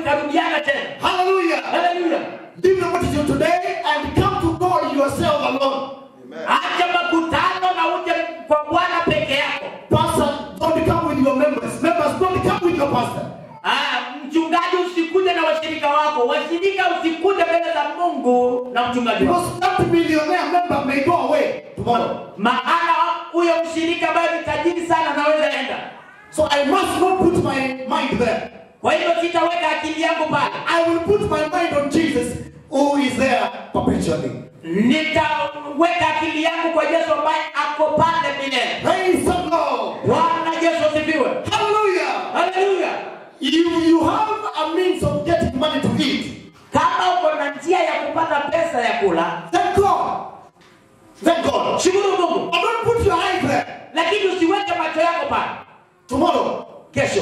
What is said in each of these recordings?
itarudiana tena Hallelujah. haleluya Leave the multitude today and come to God yourself alone. acha makutano na uje kwa bwana peke yako Pastor, don't come with your members. Members, don't come with your pastor. Ah, mchungaji usikuje na washirika wako washirika usikuje mbele za mungu na mchungaji wako Because that millionaire member may go away tomorrow. maana huyo mshirika ambaye ni tajiri sana anaweza enda So I must not put my mind there. kwa hivyo sitaweka akili yangu pale I will put my mind on Jesus who is there perpetually. nitaweka akili yangu kwa yesu ambaye ako pale milele Praise the Lord. bwana yesu asifiwe Hallelujah. haleluya You, you have a means of getting money to eat. kama uko na njia ya kupata pesa ya kula Thank God. Thank God. shukuru mungu But don't put your eyes there. lakini usiweke macho yako pale Tomorrow, kesho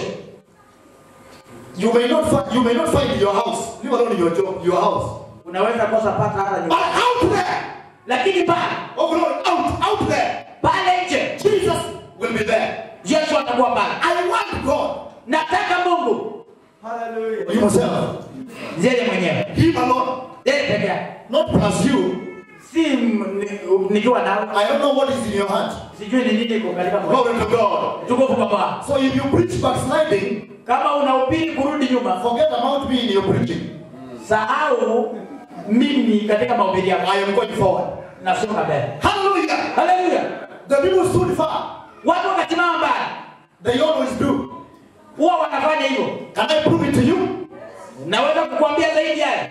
you may not find you may not find your house. Leave alone your job, your house. unaweza kosa pata hata But nyumba out there, lakini pale oh Lord, out, out there, pale nje Jesus will be there. yesu atakuwa pale I want God. nataka mungu Himself. yeye mwenyewe Him alone. yeye peke yake Not plus you. si m- ni- nikiwa nao I don't know what is in your heart. sijui ni nini iko katika moyo Glory to God. tukufu kwa bwana So if you preach backsliding, kama unahubiri kurudi nyuma forget about me in your preaching. sahau mimi katika mahubiri yako I am going forward. nasonga mbele Hallelujah. haleluya The people stood far. watu wakasimama mbali They always do. huwa wanafanya hivyo Can I prove it to you? naweza kukuambia zaidi haya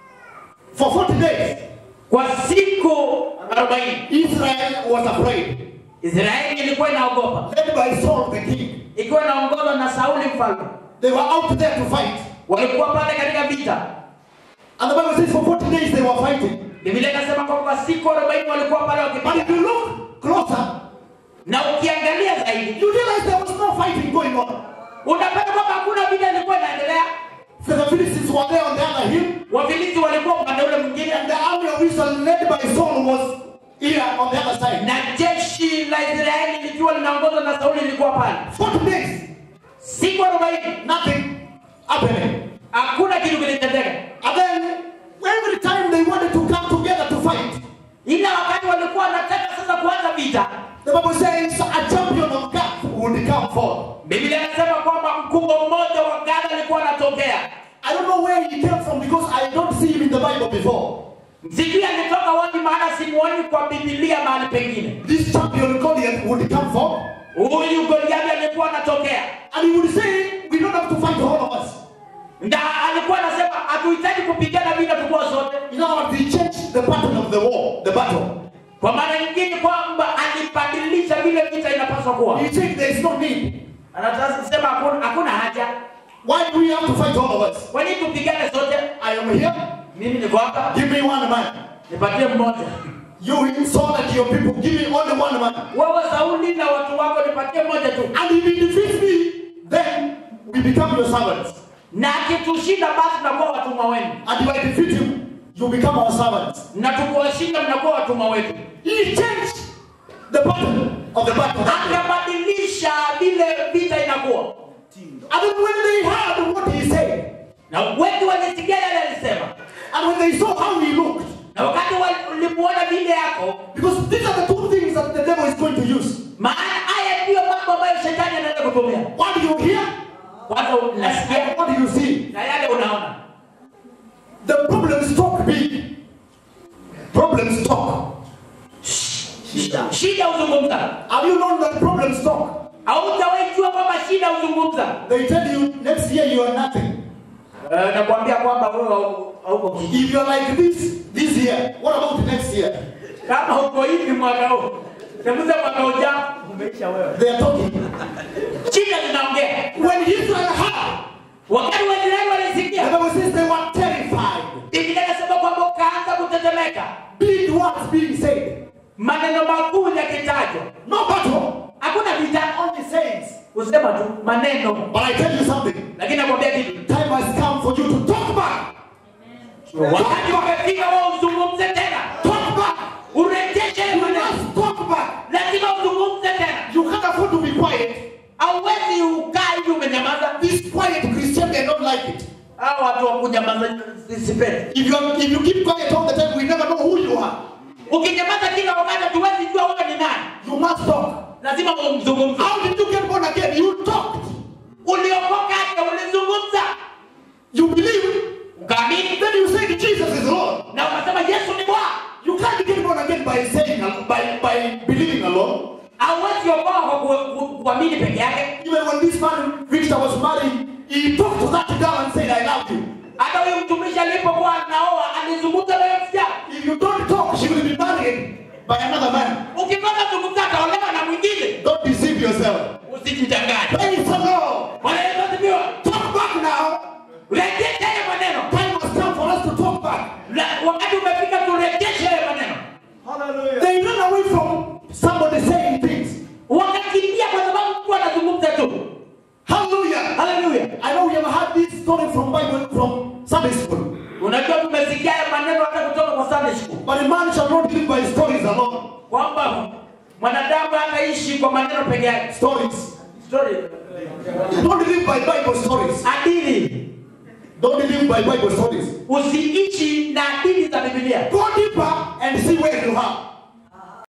For 40 days, kwa siku 40 Israel was afraid, israeli ilikuwa inaogopa led by Saul the king. ikiwa inaongozwa na sauli mfalme They were out there to fight. walikuwa pale katika vita And the Bible says for 40 days they were fighting. biblia inasema kwamba kwa siku 40 walikuwa pale But wakipiga if you look closer, na ukiangalia zaidi you realize there was no fighting going on. unapata kwamba hakuna vita ilikuwa inaendelea So the Philistines were there on the other hill, wafilisti walikuwa upande ule mwingine and the army of Israel led by Saul was here on the other side. na jeshi la israeli likiwa linaongozwa na sauli lilikuwa pale 40 days, siku 40 nothing happening. hakuna kitu kilitendeka And then every time they wanted to come together to fight, ila wakati walikuwa wanataka sasa kuanza vita the Bible says a champion of Gath would come forth. biblia inasema kwamba mkubwa mmoja wa gada alikuwa anatokea I don't know where he came from because I don't see him in the Bible before. sijui alitoka wapi maana simuoni kwa bibilia mahali pengine This champion Goliath would come forth huyu goliathi alikuwa anatokea and he would say, We don't have to fight all of us. na alikuwa anasema hatuhitaji kupigana vita tukuwa zote In other words, he changed the pattern of the war, the battle. kwa maana nyingine kwamba alibadilisha vile vita inapaswa kuwa He said there is no need. anasema hakuna, hakuna haja Why do we have to fight all of us? kwa nini tupigane zote I am here. mimi niko hapa Give me one man. nipatie mmoja You insult at your people. Give me only one man. wewe sauli na watu wako nipatie mmoja tu And if he defeats me, then we become your servants. na akitushinda basi tunakuwa watumwa wenu And if I defeat him, you become our servants. na tukiwashinda mnakuwa watumwa wetu He changed the pattern of the battle. akabadilisha vile vita inakuwa And then when they heard what he said, na wengi walisikia yale alisema and when they saw how he looked, na wakati walimuona vile yako because these are the two things that the devil is going to use. maana haya ndiyo mambo ambayo shetani anaenda kutumia What do you hear? kwanza unasikia And what do you see? na yale unaona The problems talk big. Problems talk. shida huzungumza Have you known that problems talk? hautawahi jua kwamba shida huzungumza They tell you next year you are nothing. Eh, nakwambia kwamba wewe hau- hauko kitu. If you're like this this year, what about next year? kama uko hivi mwaka huu sembuse mwaka ujao umeisha wewe They are talking. shida zinaongea When Israel heard, wakati waisraeli the walisikia Bible says they were terrified. biblia inasema kwamba ukaanza kutetemeka Big words being said. maneno makuu yakitajwa No battle, hakuna vita only sayings. kusema tu maneno But I tell you something. lakini nakwambia kitu Time has come for you to talk back. wakati umefika wao uzungumze tena Talk back. urejeshe You maneno must talk back. lazima uzungumze tena You can't afford to be quiet. hauwezi ukaa hivi umenyamaza This quiet Christian, they don't like it. Hao watu wa kunyamaza sipendi. If you, are, if you keep quiet all the time, we never know who you are. Ukinyamaza kila wakati hatuwezi jua wewe ni nani. You must talk. Lazima umzungumze. How did you get born again? You talked. Uliokoka hata ulizungumza. You believe. Ukaamini Then you say Jesus is Lord. na ukasema Yesu ni Bwana. You can't get born again by saying, by, by believing alone. Hauwezi okoa kwa ku- ku- kuamini peke yake. Even when this man Victor was married, he talked to that girl and said, I love you. Hata huyu mtumishi alipokuwa anaoa alizungumza na yule msichana. If you don't talk, she will be married by another man. Ukikosa zungumza ataolewa na mwingine. Don't deceive yourself. Usijidanganye. Praise the Lord. Bwana Yesu asifiwe. Talk back now. Rejesha yale maneno. Time has come for us to talk back. Na- Wakati umefika turejeshe yale maneno. They run away from somebody saying things. Wakakimbia kwa sababu mtu anazungumza tu. Hallelujah. Haleluya. I know we have had this story from Bible from Sunday school. Unajua tumesikia haya maneno hata kutoka kwa Sunday school But a man shall not live by stories alone. kwamba mwanadamu hataishi kwa maneno peke yake. Stories. Story. Don't live by Bible stories. Hadithi. Don't live by Bible stories. Usiishi na hadithi za Biblia. Go deeper and see where you are.